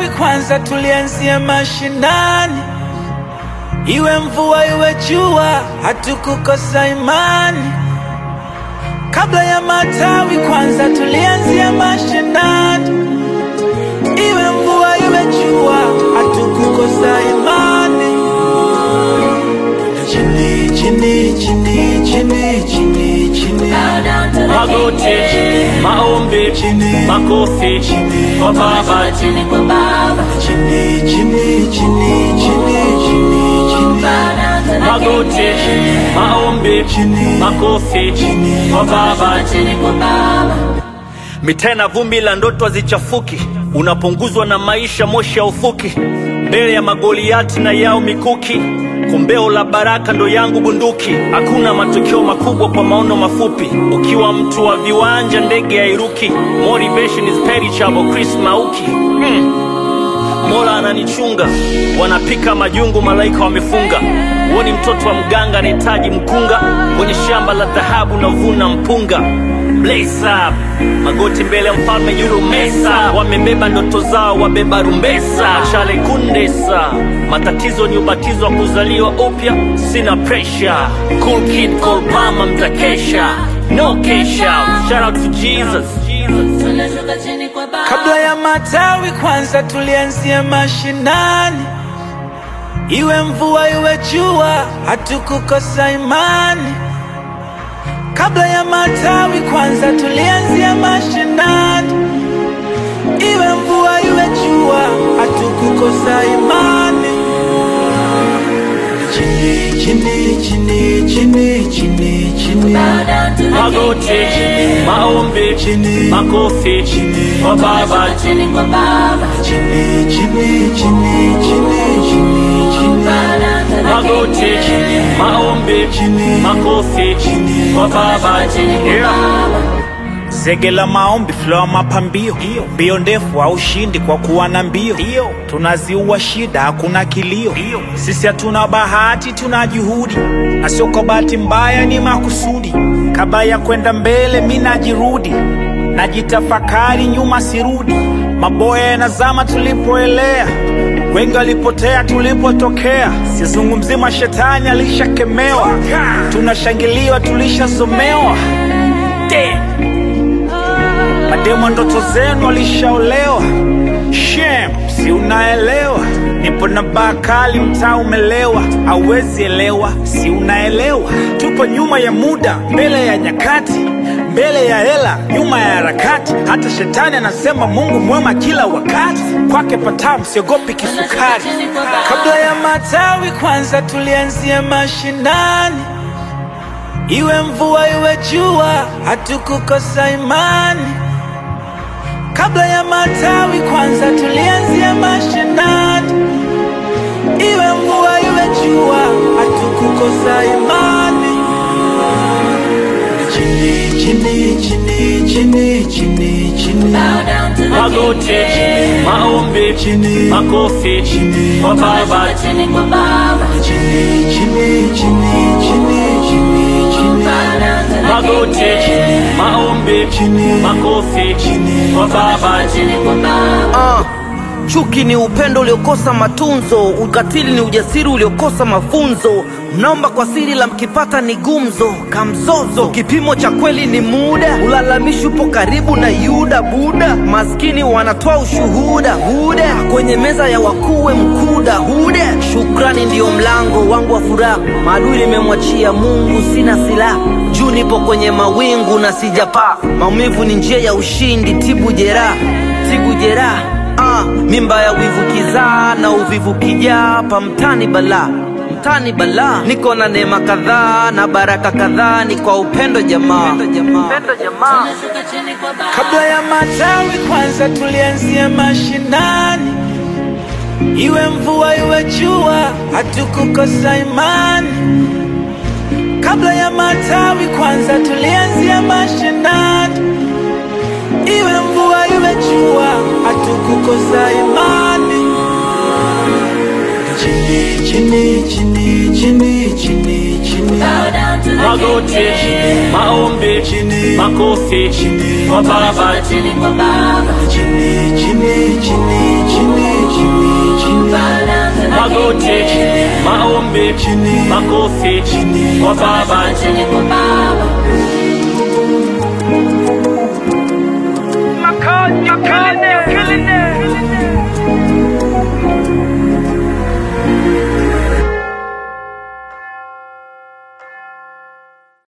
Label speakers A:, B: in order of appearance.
A: matawi kwanza tulianzia mashinani, iwe mvua iwe jua, hatukukosa imani. Kabla ya matawi kwanza tulianzia mashinani, iwe mvua iwe jua, hatukukosa imani. Chini chini chini chini chini chini
B: magoti, maombi,
A: Chini.
B: makofi kwa Baba.
C: chini kwa Baba,
A: chini chini chini chini chini chini
B: Magoti, maombi,
A: Chini.
B: makofi kwa Baba.
C: chini kwa Baba,
B: Mitaa na vumbi la ndoto hazichafuki, unapunguzwa na maisha, moshi ya ufuki, mbele ya magoliati na yao mikuki, kombeo la baraka ndo yangu bunduki. Hakuna matokeo makubwa kwa maono mafupi, ukiwa mtu wa viwanja ndege hairuki. Motivation is perishable, Chris Mauki mm. Mola ananichunga, wanapika majungu, malaika wamefunga. Huoni mtoto wa mganga anahitaji mkunga, kwenye shamba la dhahabu navuna mpunga. Blaze up, magoti mbele ya mfalme yuro mesa, wamebeba ndoto zao, wabeba rumbesa. Chale kundesa, matatizo ni ubatizo wa kuzaliwa upya, sina pressure. Cool kid, cool mama, mtakesha, no cash out. Shout out to Jesus.
C: tunashuka chini kwa Baba,
A: Kabla ya matawi kwanza tulianzia mashinani, iwe mvua iwe jua, hatukukosa imani. Kabla ya matawi kwanza tulianzia mashinani, iwe mvua iwe jua, hatukukosa imani. Chini chini chini chini chini chini
C: bow down to the
B: Magoti, maombi,
A: Chini.
B: makofi kwa Baba.
C: chini kwa Baba,
A: chini chini chini chini chini chini
C: bow down to the
B: Magoti, maombi,
A: Chini.
B: makofi kwa Baba.
C: chini kwa
B: Yeah.
C: Baba,
A: Zege la maombi, flow ya mapambio, mbio ndefu au ushindi kwa kuwa na mbio. Tunaziua shida, hakuna kilio. Sisi hatuna bahati, tuna juhudi, na sio kwa bahati mbaya, ni makusudi. Kabla ya kwenda mbele, mi najirudi, najitafakari, nyuma sirudi. Maboya yanazama tulipoelea, wengi walipotea tulipotokea. Sizungumzi mashetani, alishakemewa, tunashangiliwa, tulishasomewa. Damn. Mademo ndoto zenu walishaolewa. Shem, si unaelewa? Nipo na baa kali, mtaa umelewa, hauwezi elewa, si unaelewa? Tupo nyuma ya muda, mbele ya nyakati, mbele ya hela, nyuma ya harakati. Hata shetani anasema Mungu mwema kila wakati, kwake patamu, siogopi kisukari. Kabla ya matawi kwanza tulianzia mashinani, iwe mvua iwe jua, hatukukosa imani. Kabla ya matawi kwanza tulianzia mashinani, iwe mvua iwe jua, hatukukosa imani. Chini chini chini chini chini chini
C: bow down to the
B: Magoti, maombi,
A: Chini.
B: makofi kwa Baba.
C: chini kwa Baba,
A: chini chini chini chini chini chini
C: bow down to the
B: Magoti, maombi,
A: Chini.
B: makofi kwa Baba.
C: chini kwa Baba,
D: Ah, chuki ni upendo uliokosa matunzo, ukatili ni ujasiri uliokosa mafunzo. Mnaomba kwa siri la mkipata ni gumzo, kamzozo. Kipimo cha kweli ni muda, ulalamishi upo karibu na Yuda Buda. Maskini wanatoa ushuhuda huda, kwenye meza ya wakuwe mkuda huda. Shukrani ndiyo mlango wangu wa furaha, maadui nimemwachia Mungu, sina silaha. Juu nipo kwenye mawingu na sijapaa, maumivu ni njia ya ushindi, tibu jeraha, tibu jeraha Ah, mimba ya wivu kizaa na uvivu kijaa pa mtani balaa mtani balaa niko na neema kadhaa na baraka kadhaa ni kwa upendo jamaa upendo jamaa
C: tunashuka chini kwa Baba,
A: Kabla ya matawi kwanza tulianzia mashinani, iwe mvua iwe jua, hatukukosa imani. Kabla ya matawi kwanza tulianzia mashinani, iwe mvua iwe jua, hatukukosa imani. Chini chini chini chini chini chini
C: bow down to the
B: Magoti, maombi,
A: Chini.
B: makofi kwa Baba.
C: chini kwa Baba,
A: chini chini chini chini
B: maombi, makofi kwa Baba.
C: Chini kwa baba